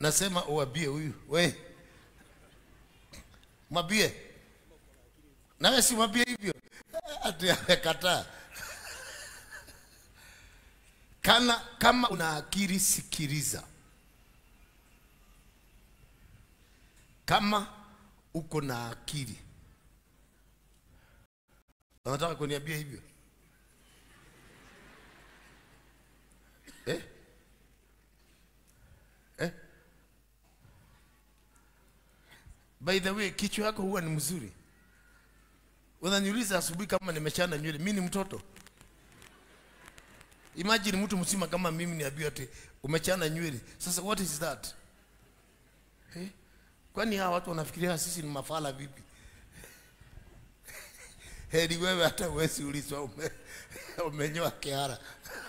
nasema uwabie huyu we mwambie nawe si mwambie hivyo ati amekataa kana kama una akili sikiliza kama uko na akili unataka kuniambia hivyo eh? Eh? by the way kichwa yako huwa ni mzuri unaniuliza asubuhi kama nimechana nywele mi ni mtoto imagine mtu mzima kama mimi niambiwa ati umechana nywele sasa what is that eh? kwani hawa watu wanafikiria sisi ni mafala vipi heri wewe hata uwezi ulizwa ume, umenyoa kihara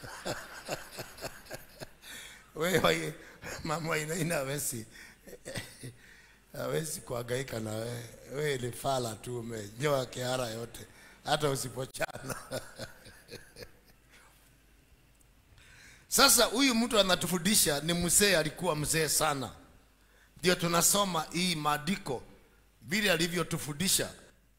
wewe mama inaina hawezi hawezi kuhangaika na wewe wewe ni fala tu umenyoa kihara yote hata usipochana sasa huyu mtu anatufundisha ni mzee alikuwa mzee sana ndio tunasoma hii maandiko vile alivyotufundisha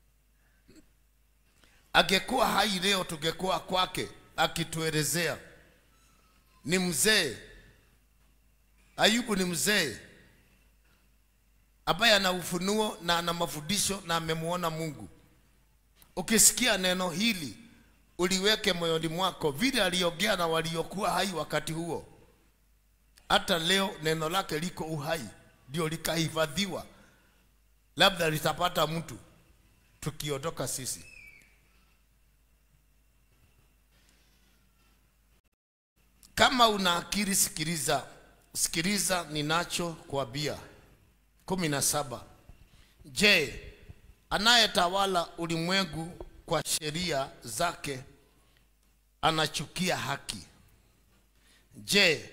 angekuwa hai leo tungekuwa kwake akituelezea ni mzee ayubu ni mzee ambaye ana ufunuo na ana mafundisho na amemwona mungu ukisikia neno hili uliweke moyoni mwako vile aliongea na waliokuwa hai wakati huo hata leo neno lake liko uhai ndio likahifadhiwa labda litapata mtu tukiondoka sisi kama una akili sikiliza sikiliza ninacho kuambia kumi na saba je anayetawala ulimwengu kwa sheria zake anachukia haki je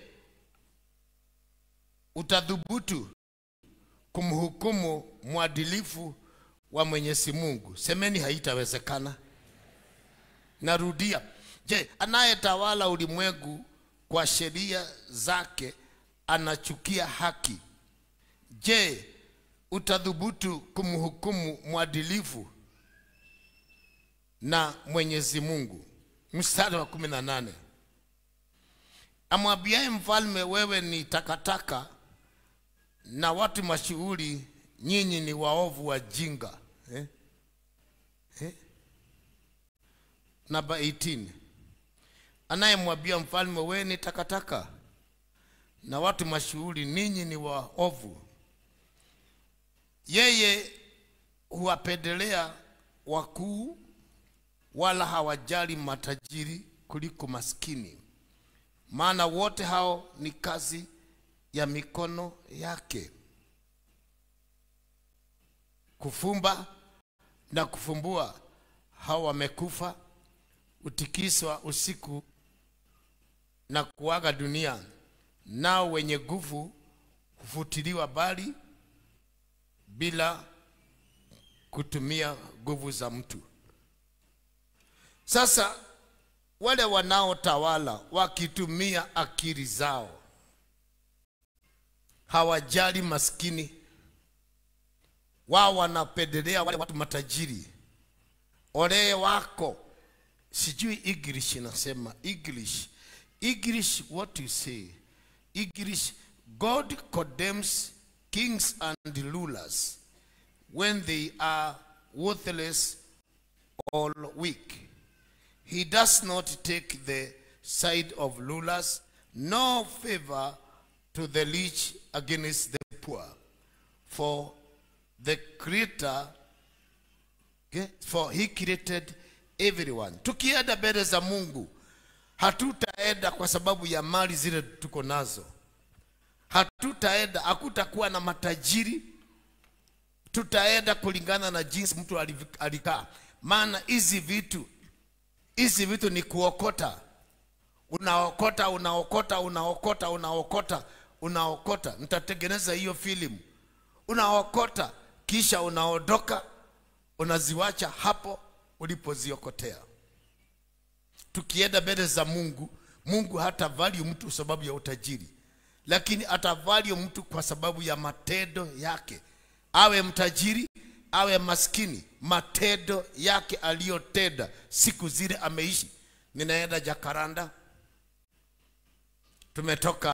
utadhubutu kumhukumu mwadilifu wa mwenyezi mungu semeni haitawezekana narudia je anayetawala ulimwengu kwa sheria zake anachukia haki je utadhubutu kumhukumu mwadilifu na mwenyezi mungu mstari wa kumi na nane amwambiaye mfalme wewe ni takataka na watu mashuhuri nyinyi ni waovu wajinga eh? Eh? namba 18 anayemwambia mfalme wewe ni takataka na watu mashuhuri ninyi ni waovu yeye huwapendelea wakuu wala hawajali matajiri kuliko maskini maana wote hao ni kazi ya mikono yake kufumba na kufumbua hao wamekufa utikiswa usiku na kuaga dunia nao wenye nguvu hufutiliwa bali bila kutumia nguvu za mtu sasa wale wanaotawala wakitumia akili zao hawajali maskini wao wanapendelea wale watu matajiri ole wako sijui english inasema english english what you say english god condemns kings and rulers when they are worthless or weak he does not take the side of rulers nor favor to the rich against the poor for the creator okay, for he created everyone tukienda mbele za mungu hatutaenda kwa sababu ya mali zile tuko nazo hatutaenda hakutakuwa na matajiri tutaenda kulingana na jinsi mtu aliv- alikaa maana hizi vitu hizi vitu ni kuokota unaokota unaokota unaokota unaokota unaokota nitatengeneza hiyo filamu unaokota kisha unaondoka unaziwacha hapo ulipoziokotea tukienda mbele za mungu mungu hata value mtu sababu ya utajiri lakini atavalio mtu kwa sababu ya matendo yake awe mtajiri awe maskini matendo yake aliyotenda siku zile ameishi ninaenda jakaranda tumetoka